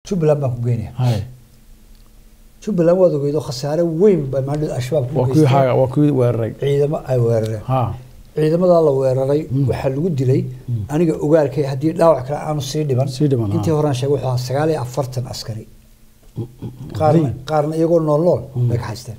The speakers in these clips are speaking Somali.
jubbaland baan ku geynaya hay jubbaland waad ogeydo khasaare weyn baa maadhada al-shabaab ku waa kuwii geystay haaga waa kuwii weeraray ciidamo ay weerareen ha ciidamadaa la weeraray waxaa lagu dilay aniga ogaalkay haddii dhaawac kale aanu sii dhiban Sii dhiban, intii ah. horaan sheegay wuxuu ahaa sagaal iyo afartan askari qaarna qaarna iyagoo nool nool bay ka haysteen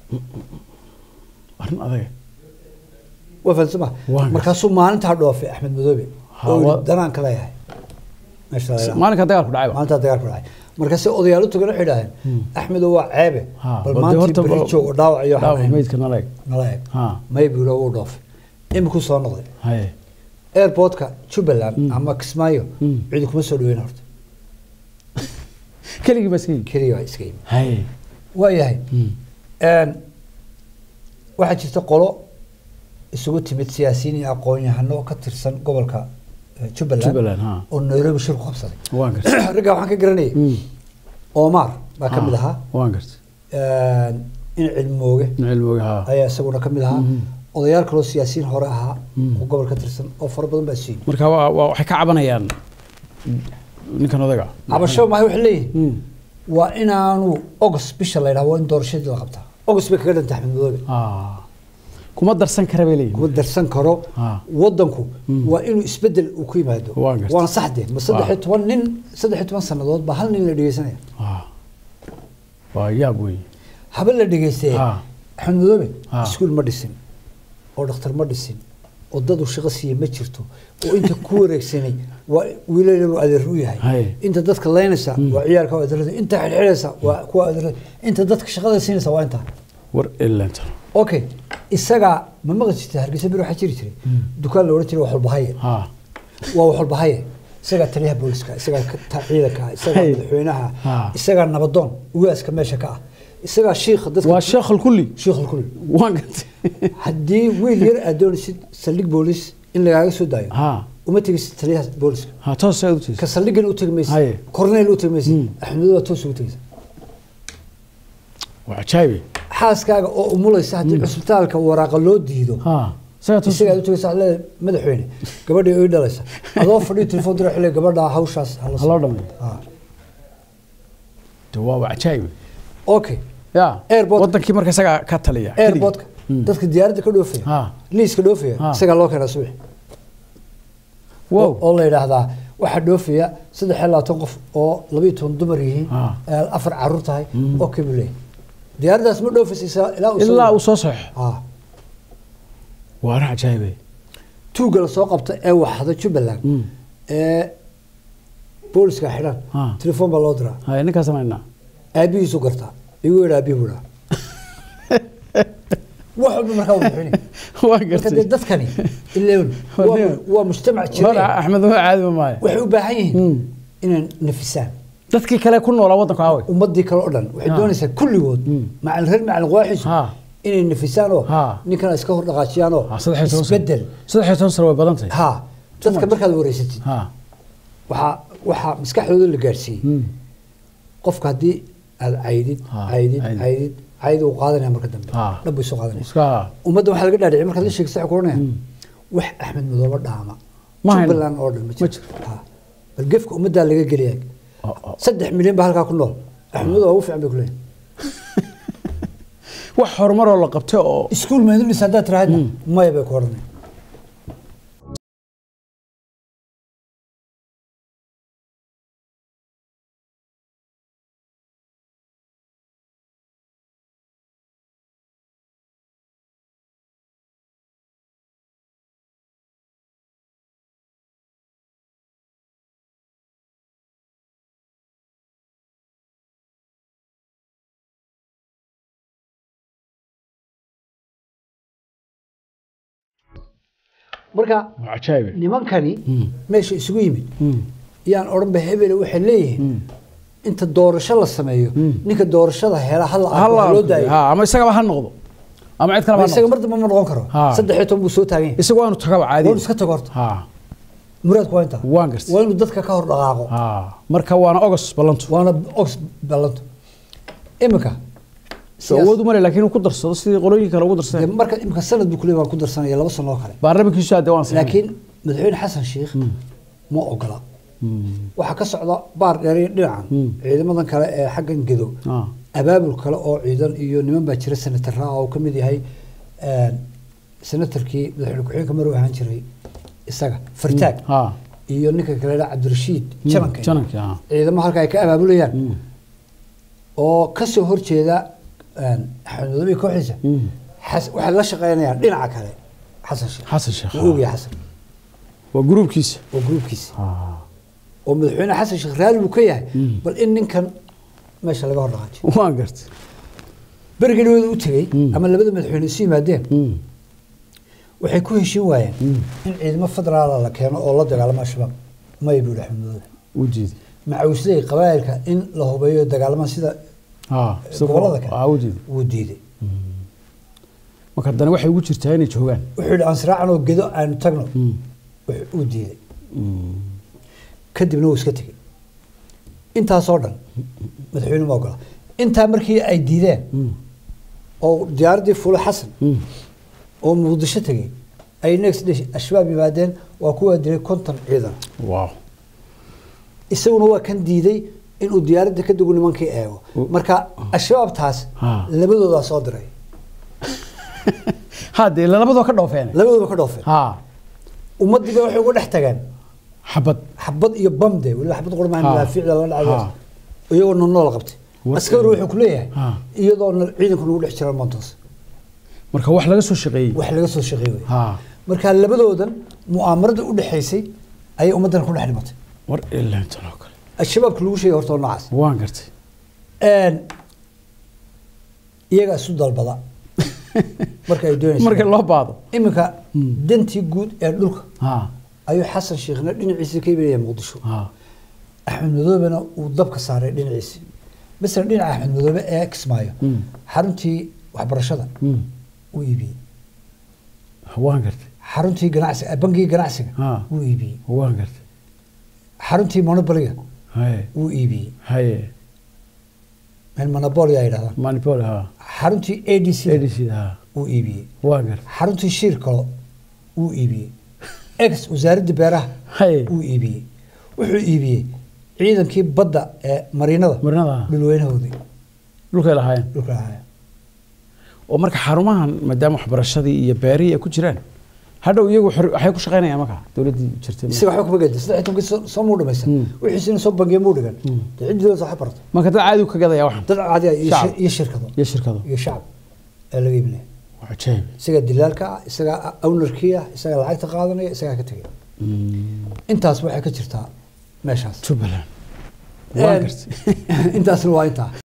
arrin adaga waa fahansama Waa markaasuu maalintaa dhoofay axmed madoobe Ha, oo waa- yidhi danaan ka leeyahay meesha la yidhaahdo. maalinka dagaalku dhacayba maalintaa dagaalku dhacay markaase odayaal u tagan waxay idhaaheen axmedo waa ceebe Ha, bal bal dee maantii horta beri ba- joog oo dhaawac iyo dhaawac waxaan meydka nala eg nala eg ha may buu yidhi wuu dhoofay imikuu soo noqday hay airportka jubbaland ama kismaayo Mm. cidi kuma soo dhaweyn horta keligii baa iska yimi keliya waa iska yimi hay waa yahay Mm. Een, waxaa jirta qolo isugu timid siyaasiyiin iyo aqoon-yahano ka tirsan gobolka eh, jubbaland Jubbaland, ha. oo nairobi shir ku qabsaday waan gartay raggaa waxaan ka garanayay Mm. omar baa ka Ha, mid ahaa waan gartay Een, in cilmooge cilmooga ha ayaa isaguna ka mid ahaa Mhm. odayaal kaloo siyaasiyiin hore ahaa Mm. oo gobol ka tirsan oo fara badan baa siiyey marka waa waa- waxay ka cabanayaan ninkan odaga cabasho maaha waxay leeyihin Mm. waa inaanu august bisha la yidhaha waa in doorashadii la qabtaa august bay kaga dhantay axmed madoobe Ah. kuma darsan kara bay leeyihin kuma darsan karo Ah. wadanku waa inuu isbedel uu ku yimaado Waan gartay. waana saxde ma saddex iyo toban nin saddex iyo toban sannadood baa hal nin la dhegeysanaya Ah. waa yaab wey haba la dhegeystee Ah. axmed madoobe Ah. iskuul ma dhisin oo dhakhtar ma dhisin oo dad uu shaqo siiye ma jirto oo inta ku wareegsanay waa wiilal uu adeer u yahay Hay. inta dadka laynaysa waa ciyaalka waa adeerada inta xidxidhaysa waa kuwa adeerada inta dadka shaqada siinaysa waa intaa war ilanta okay isagaa ma maqli jirta hargeysa bir waxaa jiri jiray dukaan la odhan jiray wax walba haye ha waa wax walba haye isagaa taliyaha booliska isagaa ka- ta- ciidanka ah isagaa Hay. madaxweynaha Ha. isagaa nabadoon ugaaska meesha ka ah isagaa shiikha dadka waa sheekh alkulli shiikh alkul waan gartay haddii wiil yar aad doonaysid saldhig boolis in lagaaga soo daayo ha uma tegaysid taliyaha booliska ha toos aad u ka tiis saldhigan u tegi Haye. maysid korneyl u tegi maysid Mm. axmedo waa toos ugu tegaysa waa cajaabi xaaskaaga oo umulaysa haddii cusbitaalka waraaqa loo diido ha isaga toos isagaa u tagaysa le madaxweyne gabadhii ii dhalaysa adoo fadhiyo telefoon dira xilli gabadha hawshaas hala ha loo dhameeyo Ah. de waa waa cajaabi okay ya Airport- wadankii marka isagaa ka taliya airportka Mm. dadka diyaaradda ka dhoofaya Ha. liiska dhoofaya Ha. isagaa loo keenaa subax wow oo oo la yidhaahdaa waxaa dhoofaya saddex iyo labaatan qof oo labayo toban dumar yihiin Ha. ee afar caruur tahay oo kebuu leeyahay diyaaraddaas ma dhoofaysa isa- ilaa uu soo- ilaa uu soo saxo Ah. waa arrin cajaabi tuugga la soo qabta ee waxda jubbaland Mm. ee booliska xidhan Ha. telefoon baa loo diraa hay ninkaa samaynaa aabihiisu gartaa igu yidha aabihi buu dhaha wax walba markaa uu bixinay waa marka dee gartay dadkani ileen Waa waa- nin- waa mujtamac hore jira axmed waa caadi ma maayo waxay u baahan yihiin Mm. inay nafisaan dadkii kale ku noolaa waddanka aaway ummadii kale oo dhan waxay Ha. doonaysaa kulligood Mm. macalin reer macalin qawaaxiisu Ha. inay nafisaan oo Ha. ninkana iska hor dhaqaajiyaan oo Ha, saddex iyo toban sano isbedel saddex iyo toban sano way badan tahay ha dadka much. markaad wareysatid ha waxaa waxaa maskaxdooda la gaarsiiyey Mm. qofka haddii aad caydid Ha, caydid caydid. caydid cayd uu qaadanaya marka dambe Ha. dhab buu soo qaadanaya iska ummadda waxaa laga dhaadhicay markaad la sheegto waxay ku oranayaan wax axmed madoobe dhaama Ma hayno. jubbaland oo dhan ma Ma jiro jiro. Ha. bal gefka ummaddaa laga geliyaa oo- oo- saddex milyan baa halkaa ku nool axmed madoobe waa ugu fiican bay ku leeyahay wax horumaroo la qabtay oo iskuul meedu dhis haddaad tiraahadna maya bay ku odhanaya marka waa cajaabi nimankani Mm. meesha isugu yimid Mm. yaan odhanba hebele waxay leeyihiin inta doorasho la sameeyo ninka doorashada hela hal Halla loo daayo ha ama isagaba ha noqdo ama cid kale Ma ha isaga noqdo mar dambe ma noqon karo Ha. saddex iyo toban buu soo taagan yahay isagu waanu tagaba caadi waa inuu iska tago horta ha muraadku waa intaa waan gartay waa inuu dadka ka hor dhaqaaqo ha marka waana ogos ballantu waana ox ballanto iminka soo awood u male laakiin uu ku darsado sidii qolooyin kale ugu dee darsadeen marka iminka sanad buu kuley waan ku darsanaya laba sano oo kale baarlamankiisu hadde waan saxay laakiin madaxweyne xasan sheikh ma ogola waxaa ka socda baar dheer iyo dhinacan Mm. ciidamadan kale ee xaggan gedo ah abaabul kale oo ciidan iyo niman baa jira senatara oo ka mid yahay een, senatarkii madaxweyne ku-xigeenka maruu ahaan jiray isaga fartaag ah iyo ninka kale la cabdirashiid jamanka jananka ah ciidamo halka ay ka abaabulayaan Mm. oo kasoo horjeeda een, axmed madoobe kooxdiisa Mm. xas- waxay la shaqeynayaan dhinaca kale xasan sheekh xasan sheekh wuu ogyahay xasan waa gruubkiisa oo gruubkiisa ah oo madaxweyne xasan sheekh raali buu ka yahay Mm. bal in ninkan meesha laga hor dhaqaajiyo waan gartay berigii dhawada u tegey Mm. ama labada madaxweyne isu yimaadeen Mm. waxay ku heshin waayeen Mm. in ciidamo federaala la keeno oo la dagaalamo al-shabaab may buu axmed madoobe u jeedi macawisley qabaa'ilka in la hubeeyo dagaalama sida ah gobolada kale ah u jeedi wuu diiday marka haddana waxay ugu jirtaa inay joogaan wuxuu yidhi aan siraacanoo gedo aanu tagno Mm. wuxuu- wuu diiday Mm. kadibna wuu iska tegey intaasoo dhan madaxweyne ma ogola intaa markii ay diideen Mm. oo diyaaraddii fuule xasan Mm. oo muqdisho tegey ay next day al-shabaab yimaadeen waa kuwaa dilay konton ciidan wow isaguna waa kan diiday inuu diyaaradda ka dugu nimankii eego U- marka al-shabaab taas Ha. labadoodaa soo diray ha dee labadoo ka dhoofeen labadooda ka dhoofeen ha ummaddiiba waxay uga dhex tageen xabad xabad iyo bamde weliba xabad qurmaha Ha. madaafiicda la dhacay Ha. iyagoo nool qabtay War- askari wuxuu ku leeyahay Ha. iyadoo ciidanku nagu dhex jira montos marka wax laga soo shaqeeyey wax laga soo shaqeey wey ha marka labadoodan mu'aamarada u dhexaysay ayay ummaddan ku dhex dhimatay war ilaantan oo kale al-shabaabka lagu sheegay horta waa noocaas waan gartay Een, iyaga isu dalbada marka ay doonaysa marka loo baado iminka Hmm. dantii guud ee dhulka ha ayuu xasan sheekhna dhinaciisa ka imanaya muqdisho ha axmed madoobena uu dabka saaray dhinaciisa masalan dhinaca axmed madoobe ee kismaayo Mm. xaruntii waxbarashada Mm. wuu iibiyey waan gartay xaruntii ganacsiga bangigii ganacsiga Ha. wuu iibiyey waan gartay xaruntii monopoliga haye wuu iibiyey haye meel monopoly ay yidhahdaan manipol ha xaruntii a d c adc ha wuu iibiyey waan gartay xaruntii shiir kalo wuu iibiyey ex wasaaradda beeraha haye wuu iibiyey wuxuu iibiyey ciidankii badda ee mariinada marinada dhulweynahoodii dhulkay lahaayeen dhulka ahaaya oo marka xarumahan maadaama waxbarashadii iyo beerihii ay ku jiraan hadhow iyagu xor- waxay ku shaqaynayaan marka dowladdii jirtay isaga waxba kama gedi saddex tobankii soo- soo muu dhamaysan Mm. wixiisina soo bangiya muu dhigan Mm. dee ciddii dowladda waxa barata marka dad caadi u ka gadaya waxan dad caadi ah iyo Shacab. shir- iyo shirkado iyo shirkado iyo shacab ee laga iibinaya waa cajaayib isagaa dilaalka ah isagaa ownerkii ah isagaa lacagta qaadanaya isagaa ka tegaya Mm. intaas waxay ka jirtaa meeshaas jubbaland waan Een, gartay intaasna waa intaa